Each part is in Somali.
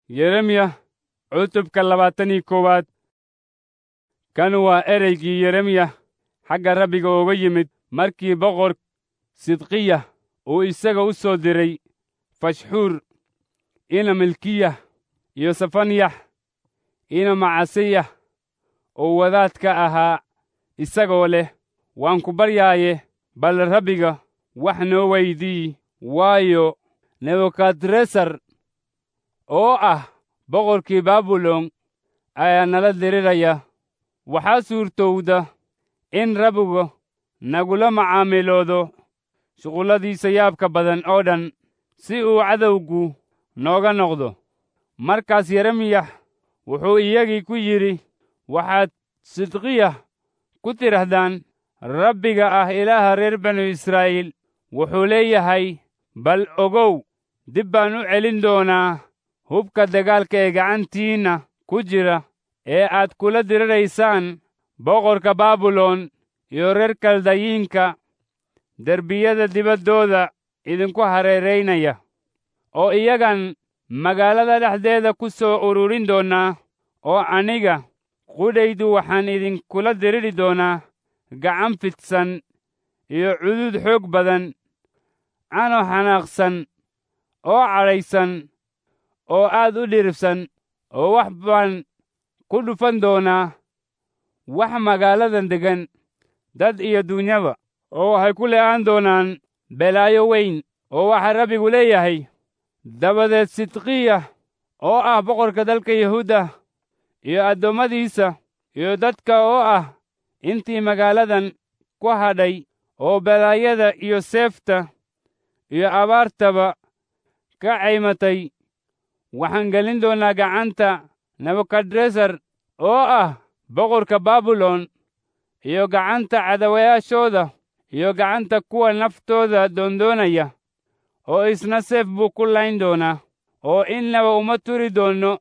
yeremiya cutubka labaatan iyo koowaad kan waa ereygii yeremiya xagga rabbiga uga yimid markii boqor sidqiya uu isaga u soo diray fashxuur ina milkiya iyo safanyax ina macasiyah oo wadaadka ahaa isagoo leh waan ku baryaaye bal rabbiga wax noo weydii waayo nebukadresar oo ah boqorkii baabilon ayaa nala diriraya waxaa suurtowda in rabbigu nagula macaamiloodo shuqulladiisa yaabka badan oo dhan si uu cadowgu nooga noqdo markaas yeremiyax wuxuu iyagii ku yidhi waxaad sidqiya ku tidhahdaan rabbiga ah ilaaha reer banu israa'iil wuxuu leeyahay bal ogow dib baan u celin doonaa hubka dagaalka ee gacantiinna ku jira ee aad kula diriraysaan boqorka baabilon iyo reer kaldayiinka derbiyada dibaddooda idinku hareeraynaya oo iyagan magaalada dhexdeeda ku soo ururin doonaa oo aniga qudhaydu waxaan idinkula diriri doonaa gacan fidsan iyo cudud xoog badan cano xanaaqsan oo cadhaysan oo aad u dhiribsan oo wax baan ku dhufan doonaa wax magaaladan deggan dad iyo duunyaba oo waxay ku le'aan doonaan belaayo weyn oo waxaa rabbigu leeyahay dabadeed sidqiya oo ah boqorka dalka yahuudda iyo addoommadiisa iyo dadka oo ah intii magaaladan ku hadhay oo balaayada iyo seefta iyo abaartaba ka caymatay waxaan gelin doonaa gacanta nebukadresar oo ah boqorka baabilon iyo gacanta cadawayaashooda iyo gacanta kuwa naftooda doondoonaya oo isna seef buu ku layn doonaa oo innaba uma turi doonno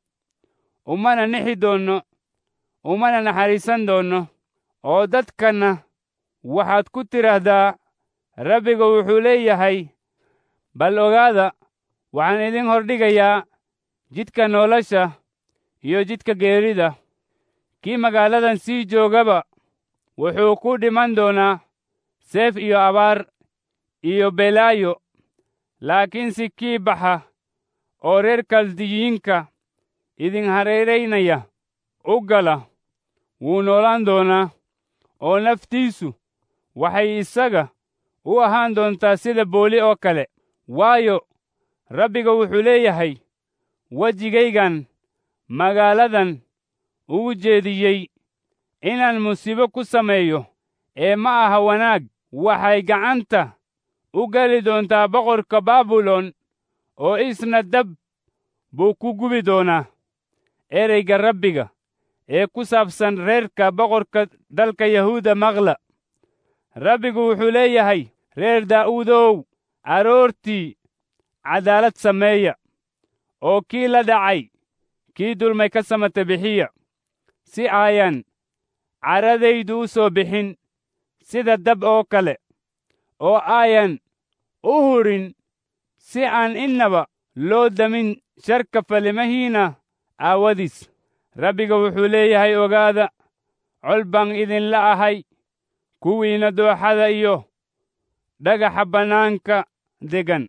umana nixi doonno umana naxariisan doonno oo dadkanna waxaad ku tidhaahdaa rabbiga wuxuu leeyahay bal ogaada waxaan idin hordhigayaa jidka nolosha iyo jidka geerida kii magaaladan sii joogaba wuxuu ku dhiman doonaa seef iyo abaar iyo belaayo laakiinse kii baxa oo reer kaldiyiinka idin hareeraynaya u gala wuu noolaan doonaa oo naftiisu waxay isaga u ahaan doontaa sida booli oo kale waayo rabbiga wuxuu leeyahay wejigaygan magaaladan ugu jeediyey inaan musiibo ku sameeyo ee ma aha wanaag waxay gacanta u geli doontaa boqorka baabilon oo isna dab buu ku gubi doonaa ereyga rabbiga ee ku saabsan reerka boqorka dalka yahuuda maqla rabbigu wuxuu leeyahay reer daa'uudow aroortii cadaalad sameeya oo kii la dhacay kii dulmay ka samata bixiya si aayan caradaydu u soo bixin sida dab oo kale oo aayan u hurin si aan innaba loo damin sharka falimahiina aawadiis rabbiga wuxuu leeyahay ogaada col baan idinla ahay kuwiinna dooxada iyo dhagaxa bannaanka degan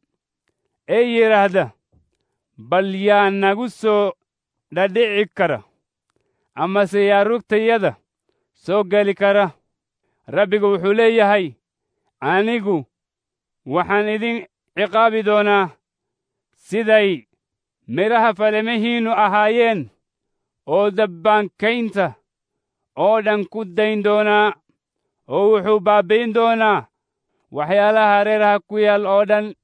ee yidhaahda bal yaa nagu soo dhadhici kara amase yaa rugtayada soo geli kara rabbiga wuxuu leeyahay anigu waxaan idin ciqaabi doonaa siday midhaha falimihiinnu ahaayeen oo dabbaankaynta oo dhan ku dayn doonaa oo wuxuu baabbi'in doonaa waxyaalaha hareeraha ku yaal oo dhan